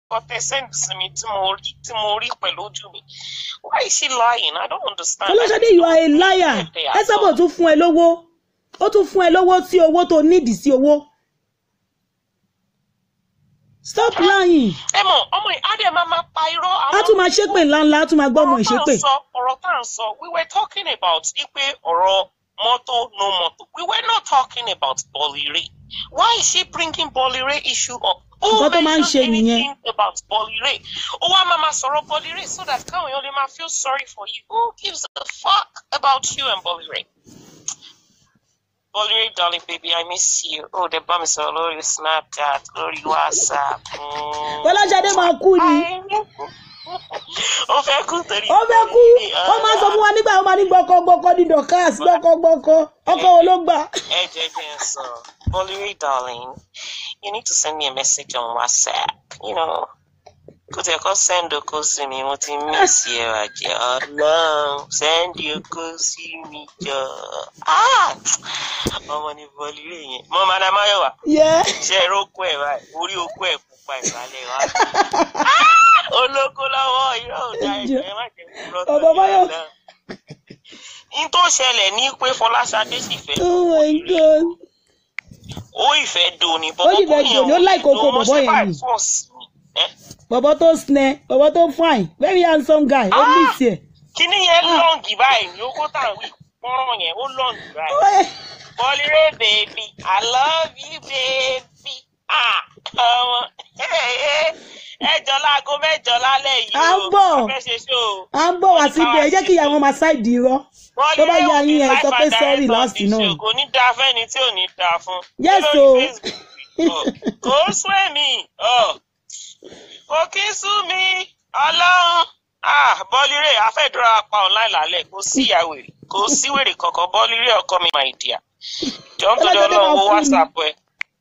nǹkan tẹ send sí mi tí mo rí tí mo rí pẹ̀lú ojú mi why is she lying i don't understand. fọláṣadé you are a liar ẹ sábà tún fún ẹ lówó ó tún fún ẹ lówó sí owó tó nídìí sí owó stop lying ẹ mọ̀ ọmọ yìí á dẹ̀ máa máa pa irọ́ á tún máa ṣépè ńláńlá á tún máa gbọ́ ọmọ ọ̀rọ̀ tá à ìṣépè ń sọ ọ̀rọ̀ tá à ń sọ we were talking about ipe ọ̀rọ̀ mọ́tò no mọ́tò we were not talking about Bolire why is she bringing Bolire issue up who Nǹkan tó máa ń ṣe mentioned nìyẹn. anything about Bolire ó wá máa máa sọ̀rọ̀ Bolire so that káwọn èèyàn lè máa feel sorry for you who gives a fuck about you and Bolire. Bolire darling baby I miss you ó dẹ̀ bá mi sọ̀rọ̀ lórí Snapchat lórí WhatsApp. Mm. fọláṣadé máa kú ni ó fẹ́ kú torí. ó fẹ́ kú ó máa sọ fún wa nígbà ó máa ní gbọkọgbọkọ ní dorcas gbọkọgbọkọ ọkọ wo ló gbà. Ẹ jẹ́ jẹ́ n sọ, Bolire darling, you need to send me a message on WhatsApp, you know. Kò tẹ̀ kọ́ send oko sí mi, mo ti miss ẹ àjẹ́ ọlọ́run, send oko sí mi jọ. Ah! Ọmọ ni Bolire yẹn. Mo máa dá Máyọ̀wá. yẹ Ṣé ẹ rókò ẹ̀ báyìí? Orí okó ẹ̀ pupa ìsàlẹ̀ wa. Olóko lọ́wọ́ irọ́ ò dá ẹ̀jẹ̀ ẹ má jẹ́ kúrọ́ tó Bàbá Máyọ̀. Ní tó ṣẹlẹ̀ ní pé Fọláṣadé sì fẹ́ oh my god ó ìfẹ́ do ni Ó sì fẹ́ do ni, ó like oko bọ̀bọ́ yẹn ni. bọ̀bọ̀ tó snẹ bọ̀bọ̀ tó fine very handsome guy ó Ah! ní ìsì ẹ̀. kíní yẹn lọ́ǹgì báyìí ní owó tá à ń wí pọ́nrán yẹn ó lọ́ǹgì báyìí Bolire baby I love you baby ah ọmọ ẹjọ láago mẹ́jọ lálẹ́ yìí À ń o bọ̀. a fẹ́ ṣe ṣó o à ń bọ̀ wá síbẹ̀ ẹ jẹ́ kí ìyá wọn máa ṣáìdì irọ́ tó bá yá yín ẹ sọ pé sorry last náà. kò ní dáa fẹ́ni tí ò ní dáa fún. Yes, Kí lórí o. Facebook? Ọ̀, kò sún èmi ọ̀, kò kí sún mi ọlọ́run ah Bolire afẹ́dúrà pa online lálẹ́ kò sí ìyá wèrè kò sí wèrè kankan Bolire ọkọ mi my dear jọ ń tọ́jú Ọlọ́jọ́ tó ọlọ́run máa wo fún mi. whatsapp ẹ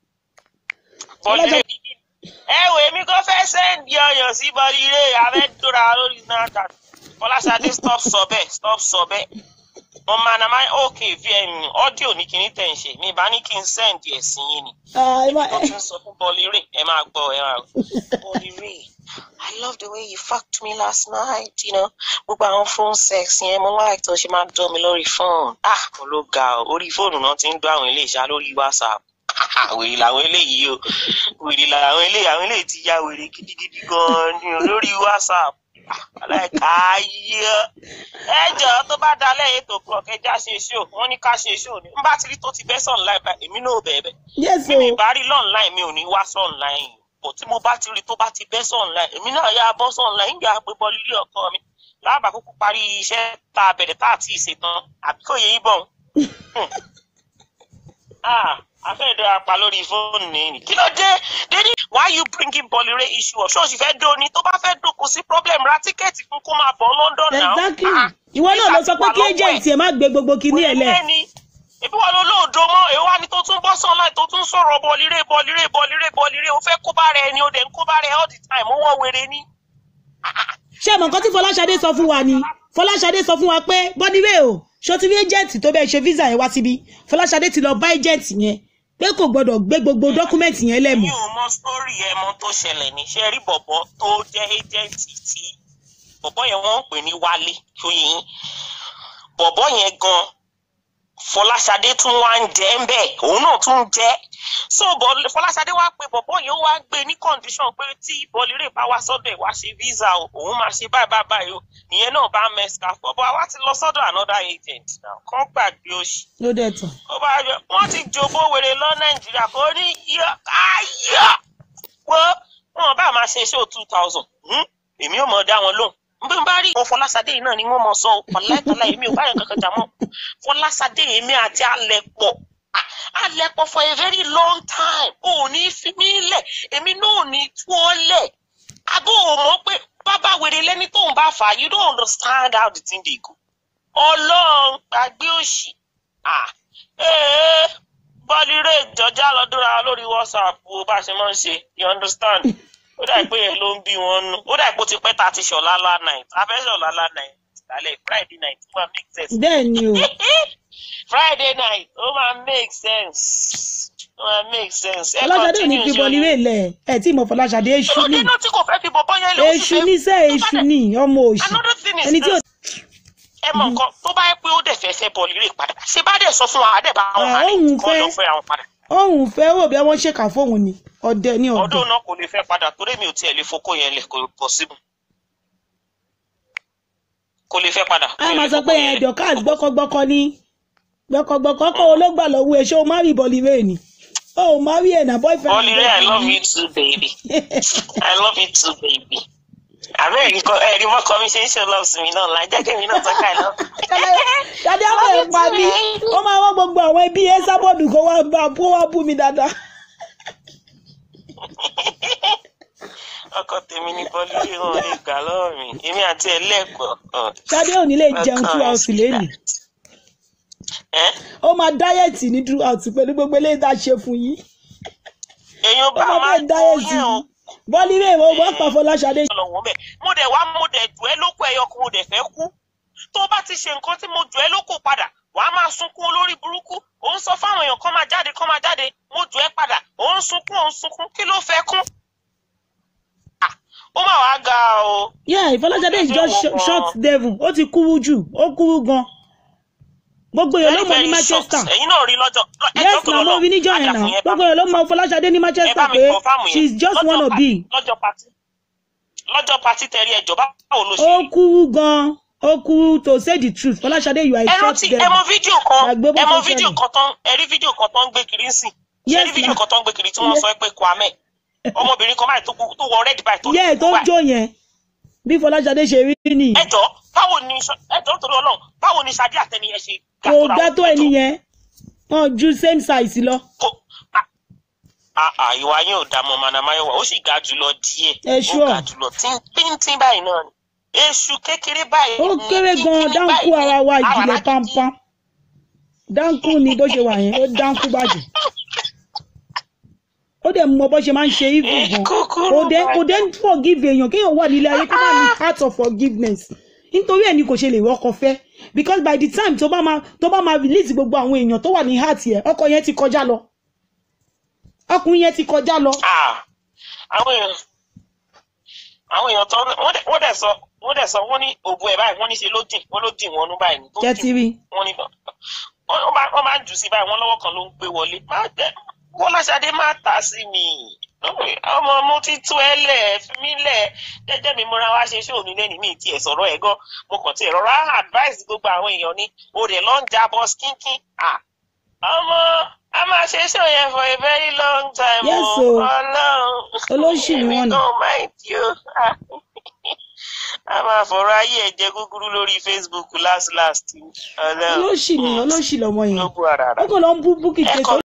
Bolire Ọlọ́jọ́- ẹ wò èmi kò fẹ́ sẹ́ndì ọyàn sí Bolire afẹ́dúrà lórí Snapchat Fọláṣadé stop sọ bẹ́ẹ̀ stop sọ bẹ́ẹ̀ mo máa na máa ok vm audio ní kíní tẹ̀ ń ṣe mi bá ní kí n sẹ́ndì ẹ̀ sí yín ni Ah, ẹ má- mo ti ń sọ fún Bolire ẹ máa gbọ́ ẹ máa gbọ́ Bolire I love the way you fucked me last night you know gbogbo àwọn phone sex yẹn mo like tó ṣe máa ń dán mi lórí phone ah mo ló ga ọ orí fóònù náà ti ń gbọ́ àwọn ilé ìṣá lórí WhatsApp wèrè làwọn eléyìí o wèrè làwọn eléyìí àwọn eléyìí ti ya wèrè gidigidi gan ni o lórí WhatsApp aláìka ayé ẹ jọ tó bá dalẹ̀ eight o'clock ẹja ṣe ṣó wọn ní ká ṣe ṣó ni n bá ti rí tó ti bẹ́ sọ̀ online báyìí èmi náà ò bẹ̀ẹ̀ bẹ̀ yes bí o mi bá rí lọ́nláìn mi ò ní wá sọ́ọ̀nláìn bọ̀ tí mo bá ti rí tó bá ti bẹ́ sọ́ọ̀nláìn èmi náà yá bọ́ sọ́ọ̀nláìn ń gbà pé bọ́ọ̀lù ilé ọkọ mi láàbà kúkú parí iṣẹ́ tá a bẹ̀rẹ̀ tá a ti ṣe tán àbí kò yẹ yín bọ̀ afẹ́ẹ̀dọ́ apá lórí fóònù ni kí ló dé dédé why you bringing Bolire issue up ṣọ́ọ̀ṣì fẹ́ dó ni tó bá fẹ́ dó kò sí problem ra tíkẹ́ẹ̀tì fún kó máa bọ̀ London náà exactly Ah, ìwọ náà ló sọ pé visa kí ti wà lọ́wọ́ ẹ̀ agent ẹ má gbé gbogbo kinní ẹ lẹ lẹ́ni ibi wọn ló lóòdó mọ́ èwo wá ní tó tún bọ́ sọ́nà tó tún sọ̀rọ̀ Bolire Bolire Bolire Bolire ó fẹ́ kó bá rẹ ni ó dẹ̀ ń kó bá rẹ all the time ó wọ́ wèrè ni. ṣé ẹ mọ nǹkan tí fọláṣadé sọ fún wa ni fọláṣadé sọ fún wa pé bọ́díwé o ṣó ti rí agent tó bẹ́ẹ̀ ṣe visa yẹn wá síbi fọláṣadé ti lọ bá agent yẹn pé kò gbọdọ̀ gbé gbogbo dọ́kúmẹ̀ntì yẹn lẹ́mù mi ò mọ sórí ẹ mọ tó ṣẹlẹ̀ ní ṣe rí bọ̀bọ̀ tó jẹ́ ẹ́jẹ̀ǹtì tí bọ̀bọ̀ yẹn wọ́n ń pè ní Wálé Ṣóyìn bọ̀bọ̀ yẹn gan Fọláṣadé tún wá ń jẹ́ ń bẹ̀ òun náà tún ń jẹ́ so bọ̀- Fọláṣadé wá pé bọ̀bọ̀ yẹn ó wá gbé ní condition pé tí Bolire bá wá sọ́dọ̀ ẹ̀ wá ṣe visa o òun máa ṣe báyìí báyìí báyìí o ìyẹn náà bá mẹ́sìkà bọ̀bọ̀ àwa ti lọ sọ́dọ̀ another agent now kàn gbàgbé òṣì ló dẹ̀ tán ó bá yọ wọn ti jòbó wèrè lọ nàìjíríà kò ní yọ ayọ wọ wọn bá máa ṣe ṣó two thousand èmi ò mọ dá wọn lóhùn n bí n bá rí ìwọ Fọláṣadé yìí náà ni wọn mọ sọ ọláìtàlá èmi ò bá yẹn kankan jà mọ́ Fọláṣadé èmi àti alẹ pọ̀ alẹ pọ̀ for a very long time ò ní fi mí lẹ̀ èmi náà ò ní tú ọ lẹ̀ abó ò mọ̀ pé bàbá wèrè lẹni tóun bá fà á you don't understand how the thing dey go Ọlọ́run gbàgbé òṣì ah ee Bolire ìjọjà lọdúnra lórí WhatsApp wo bá a ṣe máa ń ṣe you understand ó dà pé yẹn ló ń bí wọn nú ó dà pé ó ti pẹ́ ta ti ṣọ̀lá lá night abẹ́ṣẹ̀ ọ̀la lá night lálẹ́ Friday night ó máa make sense bẹ́ẹ̀ ni o Friday night ó máa make sense ó máa make sense. Ẹ fọláṣadé ò ní continue fi ṣe bọ́líwé lẹ̀ ẹ̀ tí mo fọláṣadé ṣú ní olóde náà tí kò fẹ́ fi bọ̀bọ́ yẹn lè ó sì èṣù fẹ́ ní sẹ́ tó bá èṣù dẹ̀- ní ọmọ òṣì another thing is ẹni tí ò this ẹ mọ nǹkan tó bá yẹ pé ó dẹ̀ fẹ́ fẹ́ bọ́ọ̀lì rè padà ṣé bá dẹ̀ sọ fún wa àdẹ̀ bá wọn Ah, hàn òun ní kọ́ fẹ́. lọ fẹ́ àwọn padà òun fẹ́ wò bí wọ́n ṣèkà fóun ni ọdẹ ní ọdẹ ọdún náà kò lè fẹ́ padà torí mi ò tiẹ̀ lè fokó yẹn lẹ̀ kò possible kò lè fẹ́ padà. a mi ò máa lè sọ fokó pé yẹn lẹ̀. dọkas gbọkọgbọkọ ní gbọkọgbọkọ kó o ló gbà lọ́wọ́ ẹ ṣé o má rí bọlíwé ni o ò má rí ẹ na boyfriend Bọ́ọ̀lì rẹ̀ I love you too baby I love you too baby. àbẹ́ ẹ̀rí kọ́ ẹ̀rí mọ́kọ mi ṣe ń ṣe love sí mi náà láì jẹ́ kí mi náà tọ́ka ẹ̀ lọ. dade àwọn ẹ̀ pa mí ó máa wọ́n gbogbo àwọn ẹbí ẹ sábọ̀dù kó wá bá kó wá bú mi dáadáa. ọkọ tèmi ní bọ́ọ̀lì rẹ̀ wọn lè gbà lọ́wọ́ mi èmi àti ẹ̀ lẹ́ẹ̀kọ́. Ṣadé ò ní lè jẹun two hours lẹ́nìí ẹ́ ó máa dáyẹ̀tì ní two hours pẹ̀lú gbogbo eléyìí tá a ṣe fún yín èèyàn ó bá máa máa bẹ́ẹ̀ tó dáyẹ̀tì yẹn o. bọ́líwé ìwọ wọ́n pa Fọláṣadé lọ́wọ́ bẹ́ẹ̀ mo dẹ̀ wá mo dẹ̀ jù ẹ́ lóko ẹyọ kan mo dẹ̀ fẹ́ kú tó bá ti ṣe nǹkan tí mo jù ẹ́ lóko padà wàá máa sunkún olórí burúkú ò ń sọ fáwọn èèyàn kán máa jáde kán máa jáde mo jù ẹ́ padà ò ń sunkún ò ń sunkún kí ló fẹ́ kún. Ah, ó mà wá ga o yeah Fọláṣadé is just sh- short devil ó ti kúrú jù ó kúrú gan gbogbo èèyàn ló very mọ ní very short Manchester ẹ̀yin náà rí lọ́jọ́ lọ- ẹjọ́ yes tó na lọ mo lọ rí níjọ́ yẹn àjàfún náà yẹn bá gbogbo mi- èèyàn ló mọ Fọláṣadé ní ẹ bá Manchester mi pé confirm yẹn. she is just Lọ́jọ́ wanna pa- be lọ́jọ́ pati lọ́jọ́ pati tẹ̀rí ẹjọ́ báwo ló ṣe ó rí. kúrú gan ó kúrú to say the truth Fọláṣadé you are a ẹ short rántí ẹ devil mọ fídíò kan Gbàgbé bó ẹ mọ ṣe fídíò ṣẹlẹ̀. kan tán ẹ rí fídíò kan tán ń gbé kiri ń sìn ṣé Yes, rí fídíò ma. kan tán ń gbé kiri tí wọ́n Yes. sọ pé Kwame ọmọbìnrin kan báyìí tó kú- tó wọ red báyìí tó yẹ tó báyìí. jó yẹn bí Fọláṣadé ṣe rí nìyí ẹjọ́ báwo ni ẹjọ́ torí Ọlọ́run báwo ni Ṣadé àtẹni yẹn ṣe ga kò ra ga wọn? tó ẹni yẹn wọn ju same size lọ Kò- ah, ah, ah, ìwà yín ò dá mọ manamáyọwà ó sì ga jùlọ díẹ̀ Ẹ ó sure. ga jùlọ tíntín báyìí náà ni èṣù kékeré báyìí ó ni, kéré gan kínkínní dáńkú báyìí ara wa ni, ìjìnlẹ̀ àwàrà gidi. pampam dáńkú ni bó ṣe wà yẹn ó dáńkú bàjẹ́ ó dẹ̀ mọ bó ṣe máa ń ṣe evil gan Kúkúrú kò dé kò bàjẹ́. dé forgive èèyàn kéèyàn wà nílé ayé kó má ní heart of forgiveness nítorí ẹ̀ ni kò ṣe lè wọ́kọ fẹ́ because by the time tó bá máa tó bá máa release gbogbo àwọn èèyàn tó wà ní heart yẹn ọkọ yẹn ti kọjá lọ ọkùnrin yẹn ti kọjá lọ Ah, àwọn èèyàn àwọn èèyàn tó wọ́n dẹ̀- wọ́n dẹ̀ sọ wọ́n dẹ̀ sọ wọ́n ní òbu ẹ̀ báyìí wọ́n ní ṣe ló dìn wọ́n ló dìn wọ́n nú báyìí ní tó jẹ́ dìn ti rí wọ́n ní wọ́n wọ́n máa wọ́n máa ń jù sí báyìí wọ́n lọ́wọ́ kan ló ń gbé wọlé má jẹ́ Fọláṣadé má tà sí mi ọmọ mo ti tú ẹ lẹ̀ fi mí lẹ̀ jẹ́jẹ́ mi múra wá ṣe ṣóò nílé ní mi tiẹ̀ sọ̀rọ̀ ẹ̀ gan mo kàn tiẹ̀ rọra advice gbogbo àwọn èèyàn ní o rẹ̀ lọ́ ń jábọ́ skínkín ah ọmọ a máa ṣe ṣó yẹn for a very long time Yes, o o. Ọlọ́run Olóṣì ni èmi wọ́n ní. náà mind you a máa fọ̀rọ̀ ayé ẹ̀ jẹ gúgúrú lórí Facebook last last Ọlọ́run olóṣì ni olóṣì lọmọ yẹn ló bu ara rà. ó kàn lọ ń bú búkì Ẹ̀kọ́ tẹsán